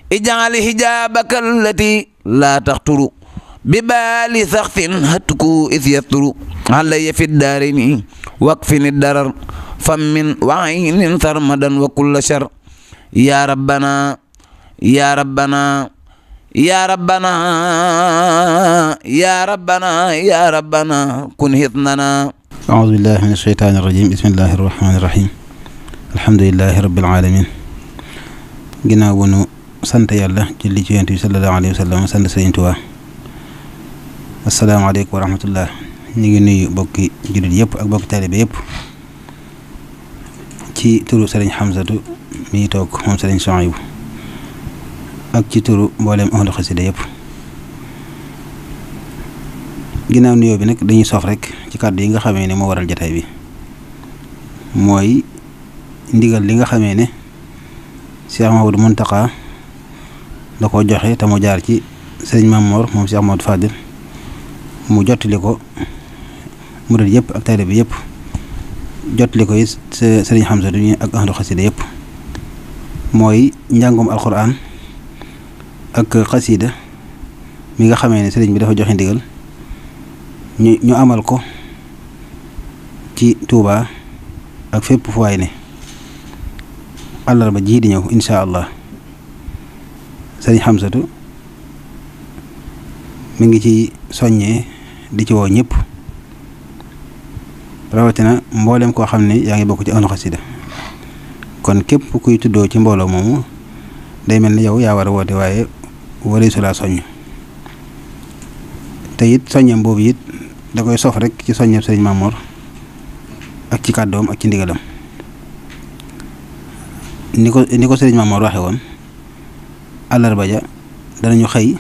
اجعل حجابك التي لا تخطر ببال سخط هتكو إذ يستر علي في الدارين واكفني الدرر فمن وعين ثرمدا وكل شر يا ربنا يا ربنا يا ربنا يا ربنا يا ربنا كن هثننا أعوذ بالله من الشيطان الرجيم بسم الله الرحمن الرحيم الحمد لله رب العالمين ginnaaw bu nu sant yàlla julli ci yonent bi sallallahu alayhi wa sallam sant Sëriñ Tuubaa asalaamaaleykum wa rahmatullah ñu ngi nuyu bokki jullit yëpp ak bokki taalibe yëpp ci turu Sëriñ Xamsatu mi toog moom Sëriñ Suhaybu ak ci turu mboolem ahlu xasida yëpp ginnaaw nuyoo bi nag dañuy sof rek ci kàddu yi nga xamee ne moo waral jataay bi mooy ndigal li nga xamee ne Cheikh Mahamadou Muntaqa da ko joxe te mu jaar ci sëriñ Mamor moom Cheikh Mahamadou Fadil mu jottali ko murid yëpp ak taalibe bi yëpp jottali ko it sëriñ Xamsa du ak ahlu xasida yëpp mooy njàngum alquran ak xasida mi nga xamee ne sëriñ bi dafa joxe ndigal ñu ñu amal ko ci Touba ak fépp fu waay ne àllarba ji di ñëw incha allah sëriñ Xamsatu mi ngi ci soññee di ci woo ñëpp rawatina mboolem koo xam ne yaa ngi bokk ci ahlu xasida kon képp kuy tuddoo ci mbooloo moomu day mel ni yow yaa war a woote waaye waree su laa soññ te it soññeem boobu it da koy sof rek ci soññeem sëriñ Mamoor ak ci kàddoom ak ci ndigalam ni ko ni ko sëriñ Mamoor waxe woon àllarba ja danañu xëy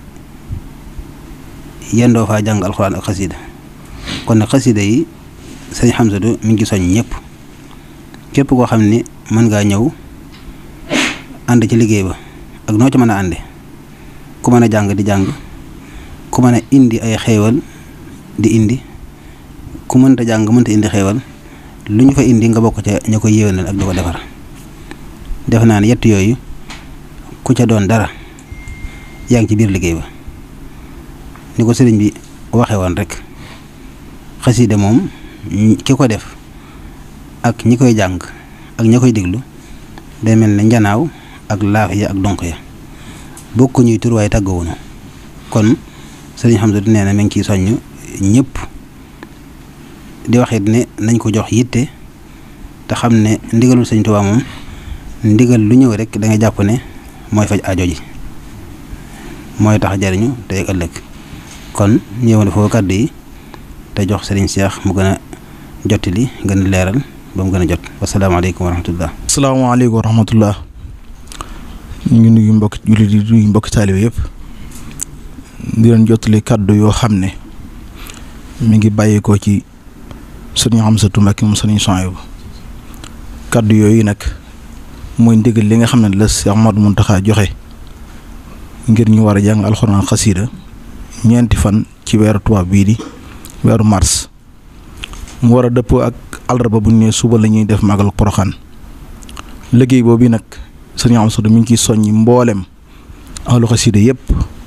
yendoo faa jàng alxuraan ak xasida kon nag xasida yi sëriñ Xamsatu mi ngi soññ ñëpp képp koo xam ne mën ngaa ñëw ànd ci liggéey ba ak noo ci mën a ànde ku mën a jàng di jàng ku mën a indi ay xeewal di indi ku mënta jàng mënta indi xeewal lu ñu fa indi nga bokk ca ña koy yéwénal ak di ko defar def naa ne yett yooyu ku ca doon dara yaa ngi ci biir liggéey ba ni ko sëriñ bi waxe woon rek xasida moom ki ko def ak ñi koy jàng ak ña koy déglu day mel ne njanaaw ak laaf ya ak donk ya bokku ñuy tur waaye tàggawunu kon sëriñ Xamsatu nee na mi ngi ciy soññ ñëpp di waxit ne nañ ko jox yitte te xam ne ndigalul sëñ Tuubaa moom ndigal lu ñëw rek da nga jàpp ne mooy faj aajo ji mooy tax jariñu tey ak ëllëg kon ñëw na foofu kàddu yi te jox sëriñ Cheikh mu gën a jottali gën a leeral ba mu gën a jot wasalaamaaleykum wa rahmatullah asalaamaaleykum wa rahmatullah ñu ngi nuyu mbokki jullit yi nuyu mbokki taalibe yëpp di leen jottali kàddu yoo xam ne mi ngi bàyyi ko ci sëriñ Xamsatu Mbàkke moom sëriñ Suhaybu kàddu yooyu nag mooy ndigal li nga xam ne la Cheikh Ahmadou Muntaxa joxe ngir ñu war a jàng alxuraan xasiida ñeenti fan ci weeru tubaab bii di weeru mars mu war a dëppoo ak àllarba bu ñu nee suba la ñuy def màggal poroxaan liggéey boobu nag sëriñ Amsatu mi ngi ciy soññi mboolem ahlu xasida yëpp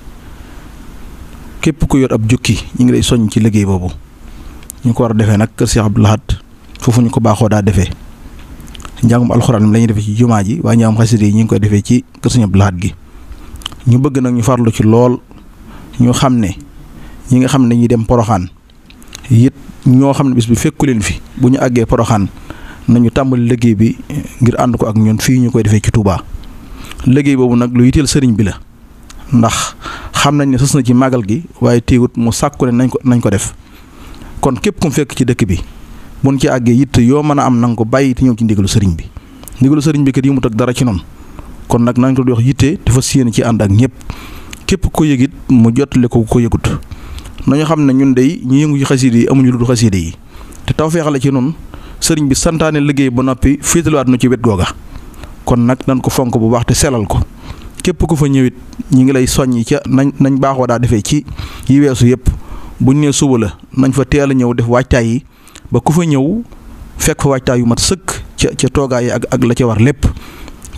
képp ku yor ab jukki ñu ngi lay soññ ci liggéey boobu ñu ko war a defee nag kër Cheikh Abdou Lahad foofu ñu ko baaxoo daa defee njàngum alxuraan mi la ñuy defee ci jumaa ji waaye njàngum xasida yi ñu ngi koy defee ci kër Cheikh Abdou Lahad gi ñu bëgg nag ñu farlu ci lool ñu xam ne ñi nga xam ne dañuy dem poroxaan it ñoo xam ne bis bi fekku leen fi bu ñu àggee poroxaan nañu tàmbali liggéey bi ngir ànd ko ak ñun fii ñu koy defee ci Touba liggéey boobu nag lu yitteel sëriñ bi la ndax xam nañ ne sës na ci màggal gi waaye téewut mu sàkku ne nañ ko nañ ko def kon képp ku mu fekk ci dëkk bi buñ ci àggee yitt yoo mën a am nanga ko bàyyi te ñëw ci ndigalu sëriñ bi ndigalu sëriñ bi kat yi mu teg dara ci noonu kon nag nañ ko wax yitte dafa séen ci ànd ak ñëpp képp ko yëgit mu jottale ko ko yëgut nañu xam ne ñun dey ñu yëngu ci xasiide yi amuñu lu dul xasiide yi te taw feexale ci noonu sëriñ bi santaane liggéey ba noppi féetalawaat nu ci wet googa kon nag nañ ko fonk bu baax te selal ko képp ku fa ñëwit ñi ngi lay soññi ca nañ nañ baaxoo daa defee ci yi weesu yëpp buñ nee suba la nañ fa teel a ñëw def waajtaay yi ba ku fa ñëw fekk fa waajtaay yu mat sëkk ca ca toogaay yi ak ak la ca war lépp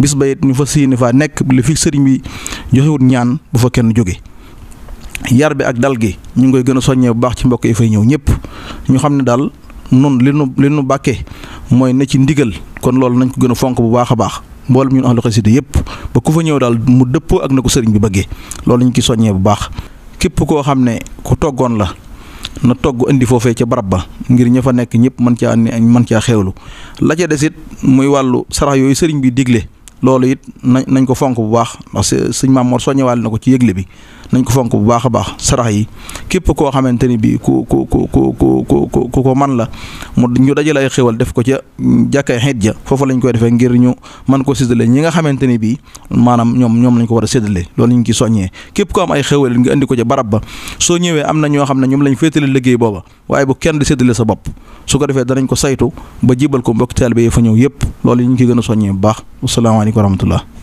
bis ba it ñu fa séeni faa nekk li fi sëriñ bi joxewut ñaan bu fa kenn jóge yar bi ak dal gi ñu ngi koy gën a soññee bu baax ci mbokk yi fay ñëw ñëpp ñu xam ne daal nun li nu li nu bàkkee mooy na ci ndigal kon loolu nañ ko gën a fonk bu baax a baax mboolem ñun ahlu xasida yëpp ba ku fa ñëw daal mu dëppoo ak na ko sëriñ bi bëggee loolu ñu ci soññee bu baax képp koo xam ne ku toggoon la na togg indi foofee ca barab ba ngir ña fa nekk ñëpp mën caa mën caa xewlu la ca des it muy wàllu sarax yooyu sëriñ bi digle loolu it nañ nañ ko fonk bu baax ndax sëñ Maam Mor soññewaale na ko ci yëgle bi nañ ko fonk bu baax a baax sarax yi képp koo xamante ni bii ku ku ku ku ku ku ku ko man la mu ñu dajale ay xéwal def ko ca jàkkay xeet ja foofu lañ koy defee ngir ñu mën ko séddale ñi nga xamante ni bii maanaam ñoom ñoom lañ ko war a séddale loolu ñu ngi ciy soññee képp ko am ay xéwal nga indi ko ca barab ba soo ñëwee am na ñoo xam ne ñoom lañ féetale liggéey booba waaye bu kenn di séddale sa bopp su ko defee danañ ko saytu ba jibal ko mbokk taalibe yi fa ñëw yëpp loolu ñu ngi ciy gën a soññee bu baax wasalaamaaleykum wa rahmatullah